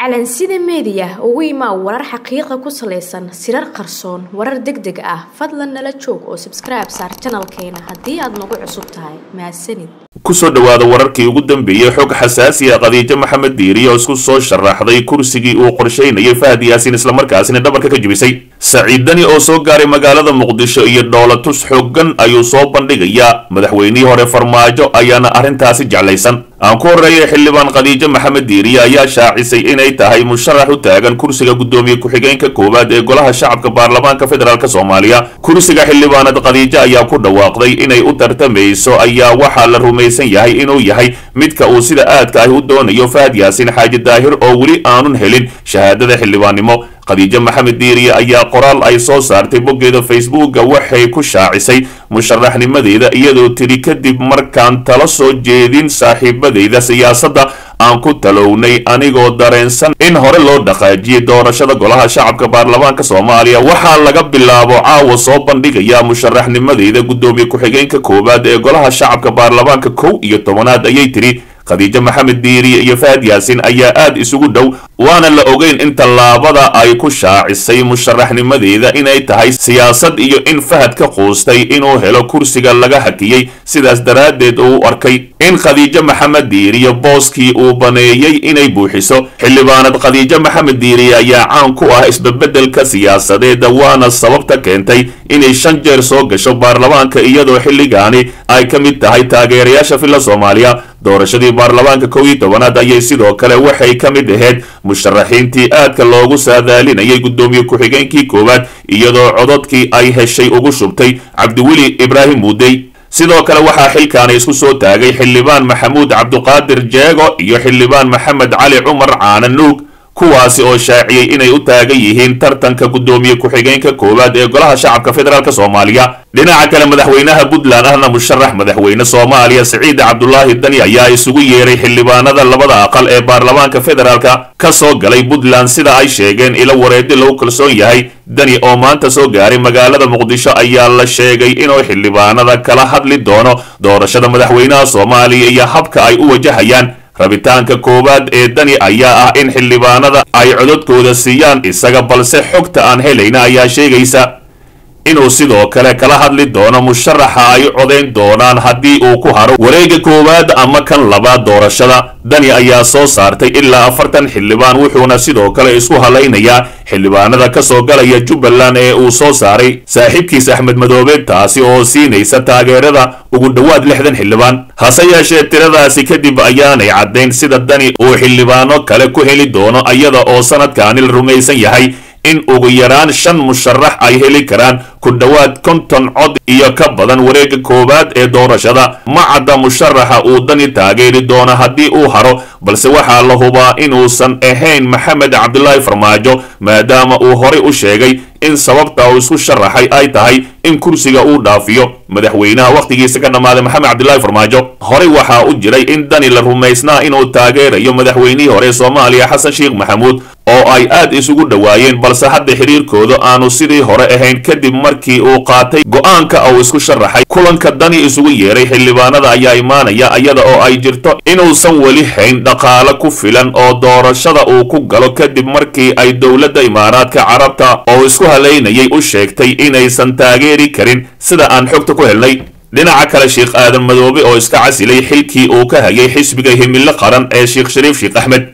calansida meediya ugu imaa warar xaqiiqa ku salaysan sirar qarsoon warar deg deg ah fadlan nala joog oo sabskribe saar janalkeena haddii aad nagu cusub tahay mahadsanid kusoo dhowaada wararkii ugu dambeeyey xog xasaasi ah khadiijo maxamed diiri oo isku soo sharaxday kursigii uu qorshaynayay fahad yaasin islamarkaasina dhabarka ka jebisay saciid dani oo soo gaaray magaalada muqdisho iyo dhoolatus xoogan ayuu soo bandhigayaa madaxweynihii hore farmaajo ayaana arrintaasi jeclaysan aan ku horreeyay xildhibaan khadiijo maxamed diiriye ayaa shaacisay inay tahay musharax u taagan kursiga guddoomiye ku-xigeenka koowaad ee golaha shacabka baarlamaanka federaalk soomaaliya kursiga xildhibaanad khadiijo ayaa ku dhawaaqday inay u tartamayso ayaa waxaa la rumaysan yahay inuu yahay midka uu sida aadka ah u doonayo fahad yaasin xaaji daahir oo weli aanun helin shahaadada xildhibaannimo khadiijo maxamed diiriye ayaa qoraal ay soo saartay boggeeda facebooka waxay ku shaacisay musharaxnimadeeda iyadoo tidhi kadib markaan tala soo jeedin saaxiibadeyda siyaasadda aan ku talownay anigoo dareensan in hore loo dhaqaajiyey doorashada golaha shacabka baarlamaanka soomaaliya waxaa laga bilaabo caawa soo bandhigayaa musharaxnimadeyda guddoomiye ku-xigeenka koowaad ee golaha shacabka baarlamaanka kow iyo tobanaad ayay tidhi khadiijo maxamed diiriye iyo fahad yaasin ayaa aad isugu dhow waana la ogeyn in tallaabada ay ku shaacisay musharaxnimadeeda inay tahay siyaasad iyo in fahad ka quustay inuu helo kursiga laga hakiyey sidaas daraaddeed uu u arkay in khadiijo maxamed diiriye booskii uu baneeyey inay buuxiso xildhibaanad khadiijo maxamed diiriye ayaa caan ku ah isbabeddelka siyaasadeeda waana sababta keentay inay shan jeer soo gasho baarlamaanka iyadoo xilligaani ay ka mid tahay taageerayaasha filla soomaaliya doorashadii baarlamaanka kow iyo tobanaad ayay sidoo kale waxay ka mid ahayd musharaxiintii aadka loogu saadaalinayay guddoomiye ku-xigeenkii koowaad iyadoo cododkii ay heshay ugu shubtay cabdiweli ibraahim muudey sidoo kale waxaa xilkaani isku soo taagay xildhibaan maxamuud cabduqaadir jeego iyo xildhibaan maxamed cali cumar caana nuug kuwaasi oo shaaciyey inay u taagan yihiin tartanka guddoomiye ku-xigeenka koowaad ee golaha shacabka federaalk soomaaliya dhinaca kale madaxweynaha puntland ahna musharax madaxweyne soomaaliya siciid cabdulaahi dani ayaa isugu yeeray xildhibaanada labada aqal ee baarlamaanka federaalka ka soo galay puntland sida ay sheegeen ilo wareedi lagu kalsoon yahay dani oo maanta soo gaaray magaalada muqdisho ayaa la sheegay inuu xildhibaanada kala hadli doono doorashada madaxweynaha soomaaliya iyo habka ay u wajahayaan rabitaanka koowaad ee dani ayaa ah in xildhibaanada ay cododkooda siiyaan isaga balse xogta aan helayna ayaa sheegaysa inuu sidoo kale kala hadli doono musharaxa ay codayn doonaan haddii uu ku haro wareega koowaad ama kan labaad doorashada dani ayaa soo saartay ilaa afartan xildhibaan wuxuuna sidoo kale isku halaynayaa xildhibaanada ka soo galaya jubbaland ee uu soo saaray saaxiibkiis axmed madoobe taasi oo siinaysa taageerada ugu dhowaad lixdan xildhibaan hase yeeshee tiradaasi kadib ayaanay caddayn sida dani uu xildhibaano kale ku heli doono iyada oo sanadkaani la rumaysan yahay in ugu yaraan shan musharax ay heli karaan ku dhowaad konton cod iyo ka badan wareega koowaad ee doorashada ma cadda musharaxa uu dani taageeri doono haddii uu haro balse waxaa la hubaa inuusan ahayn maxamed cabdilaahi farmaajo maadaama uu horay u sheegay in sababta uu isku sharaxay ay tahay in kursiga uu dhaafiyo madaxweynaha wakhtigiisa ka dhammaaday maxamed cabdilaahi farmaajo horey waxaa u jiray in dani la rumaysnaa inuu taageerayo madaxweynihii hore soomaaliya xasan sheekh maxamuud oo ay aad isugu dhowaayeen balse hadda xiriirkooda aanu sidii hore ahayn kadib markii uu qaatay go-aanka uu isku sharaxay kulanka dani isugu yeeray xildhibaanada ayaa imaanaya iyada oo ay jirto inuusan weli hayn dhaqaale ku filan oo doorashada uu ku galo kadib markii ay dowladda imaaraadka carabta oo isku halaynayay u sheegtay inaysan taageeri karin sida aan xogta ku helnay dhinaca kale sheekh aadan madoobe oo iska casilay xilkii uu ka hayay xisbiga himilo qaran ee sheekh shariif sheekh axmed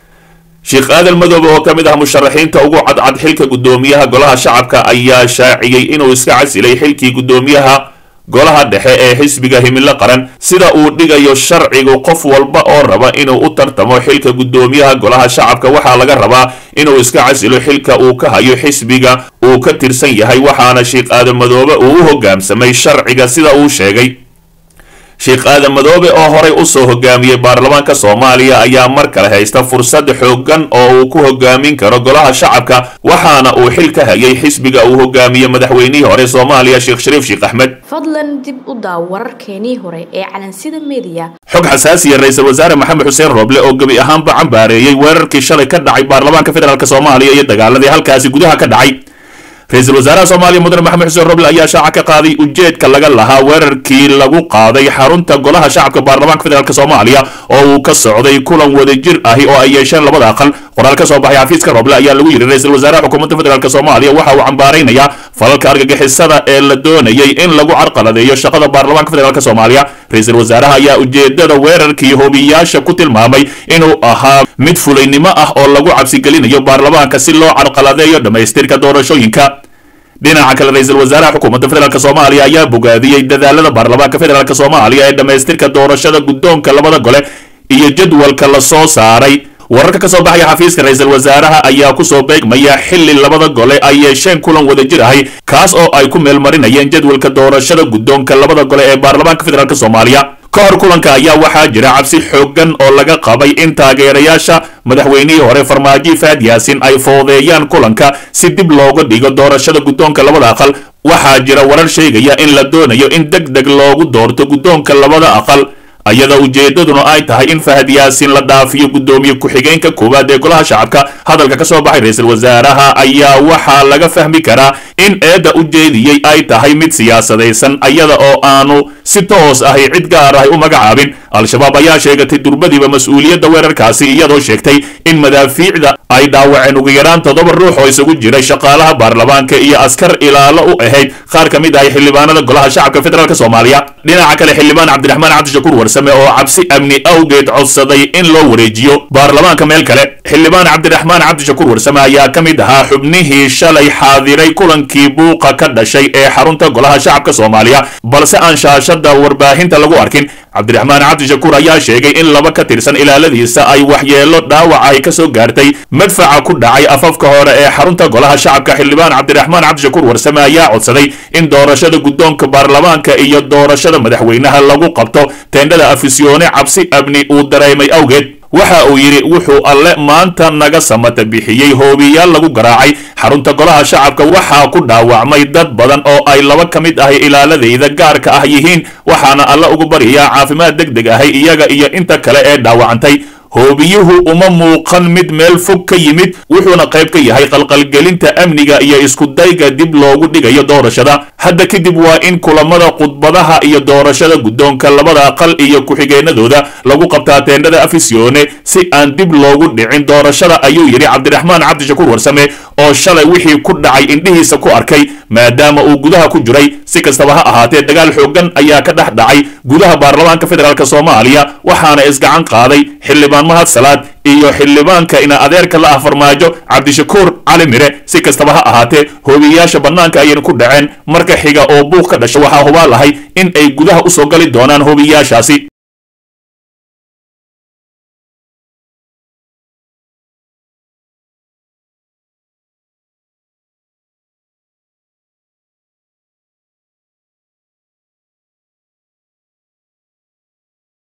sheekh aadan madoobe oo ka mid ah musharaxiinta ugu cadcad xilka guddoomiyaha golaha shacabka ayaa shaaciyey inuu iska casilay xilkii guddoomiyaha golaha dhexe ee xisbiga himilo qaran sida uu dhigayo sharcigu qof walba oo raba inuu u tartamo xilka guddoomiyaha golaha shacabka waxaa laga rabaa inuu iska casilo xilka uu ka hayo xisbiga uu ka tirsan yahay waxaana sheekh aadan madoobe uu u hogaamsamay sharciga sida uu sheegay sheekh aadan madoobe oo horay usoo hogaamiyey baarlamaanka soomaaliya ayaa mar kale haysta fursad xoogan oo uu ku hogaamin karo golaha shacabka waxaana uu xil ka hayay xisbiga uu hogaamiye madaxweynihii hore soomaaliya sheekh shariif sheekh axmed fadlan dib u daaw wararkeenii hore ee calansida meediya xog xasaasiya ra-iisul wasaare maxamed xuseen rooble oo gebi ahaanba cambaareeyey weerarkii shalay ka dhacay baarlamaanka federaalk soomaaliya iyo dagaaladii halkaasi gudaha ka dhacay ra-iisul wasaaraha soomaaliya mudane maxamed xuseen roble ayaa shaaca ka qaaday ujeedka laga lahaa weerarkii lagu qaaday xarunta golaha shacabka baarlamaanka federaalk soomaaliya oo uu ka socday kulan wadajir ahi oo ay yeesheen labada aqal qoraal ka soo baxay xafiiska roble ayaa lagu yidhi ra-iisul wasaaraha xukuumadda federaalk soomaaliya waxa uu cambaaraynayaa falalka argagixisada ee la doonayay in lagu carqaladeeyo shaqada baarlamaanka federaalk soomaaliya ra-iisul wasaaraha ayaa ujeedada weerarkii hobiyaasha ku tilmaamay inuu ahaa mid fulaynimo ah oo lagu cabsigelinayo baarlamaanka si loo carqaladeeyo dhammaystirka doorashooyinka dhinaca kale ra-iisul wasaaraha xukuumadda federaalk soomaaliya ayaa bogaadiyey dadaalada baarlamaanka federaalk soomaaliya ee dhammaystirka doorashada guddoonka labada gole iyo jadwalka la soo saaray wararka ka soo baxaya xafiiska ra-iisul wasaaraha ayaa kusoo beegmaya xili labada gole ay yeesheen kulan wadajir ahi kaas oo ay ku meelmarinayeen jadwalka doorashada guddoonka labada gole ee baarlamaanka federaalk soomaaliya ka hor kulanka ayaa waxaa jira cabsi xooggan oo laga qabay in taageerayaasha madaxweynihii hore farmaajo faad yaasin ay foodeeyaan kulanka si dib looga dhigo doorashada guddoonka labada aqal waxaa jira warar sheegaya in la doonayo in deg deg loogu doorto guddoonka labada aqal ayadoo ujeedaduna ay tahay in fahad yaasin la dhaafiyo guddoomiye ku-xigeenka koowaad ee golaha shacabka hadalka ka soo baxay ra-iisul wasaaraha ayaa waxaa laga fahmi karaa in eedda ujeediyey ay tahay mid siyaasadaysan ayada oo aanu si toos ahi cid gaar ahi u magacaabin al-shabaab ayaa sheegatay durbadiiba mas-uuliyadda weerarkaasi iyadoo sheegtay in madaafiicda ay dhaawaceen ugu yaraan toddoba ruux oo isugu jiray shaqaalaha baarlamaanka iyo askar ilaalo u ahayd qaar ka mid ahi xildhibaanada golaha shacabka federaalk soomaaliya dhinaca kale xildhibaan cabdiraxmaan cabdishakuur warsame oo cabsi amni awgeed codsaday in loo wareejiyo baarlamaanka meel kale xildhibaan cabdiraxmaan cabdishakuur warsame ayaa ka mid ahaa xubnihii shalay xaadiray kulankii buuqa ka dhashay ee xarunta golaha shacabka soomaaliya balse aan shaashada warbaahinta lagu arkin cabdiraxmaan cabdishakuur ayaa sheegay in laba ka tirsan ilaaladiisa ay waxyeelo dhaawaca ay ka soo gaartay madfaca ku dhacay afafka hore ee xarunta golaha shacabka xildhibaan cabdiraxmaan cabdishakuur warsame ayaa codsaday in doorashada guddoonka baarlamaanka iyo doorashada madaxweynaha lagu qabto teendhada afisyoone cabsi amni uu dareemay awgeed waxa uu yidhi wuxuu alle maanta naga samata bixiyey hoobiyaal lagu garaacay xarunta golaha shacabka waxaa ku dhaawacmay dad badan oo ay laba ka mid ahi ilaaladayda gaarka ah yihiin waxaana alle ugu baryayaa caafimaad deg deg ahi iyaga iyo inta kale ee dhaawacantay hoobiyuhu uma muuqan mid meel fog ka yimid wuxuuna qayb ka yahay qalqalgelinta amniga iyo iskudayga dib loogu dhigayo doorashada hadda kadib waa in kulamada khudbadaha iyo doorashada guddoonka labada aqal iyo ku-xigeenadooda lagu qabtaa teendhada afisyoone si aan dib loogu dhicin doorashada ayuu yidhi cabdiraxmaan cabdishakuur warsame oo shalay wixii ku dhacay indhihiisa ku arkay maadaama uu gudaha ku jiray si kastaba ha ahaatee dagaal xooggan ayaa ka dhex dhacay gudaha baarlamaanka federaalk soomaaliya waxaana isgacan qaaday xildhibaan mahad salaad iyo xildhibaanka ina adeerka la ah farmaajo cabdishakuur cali mire si kastaba ha ahaatee hoobiyayaasha bannaanka ayayna ku dhaceen marka xiga oo buuq ka dhasha waxaa hubaa lahay in ay gudaha usoo gali doonaan hoobiyayaashaasi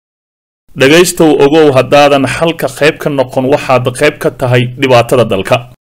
dhegaystow ogow haddaadan xalka qayb ka noqon waxaad qayb ka tahay dhibaatada dalka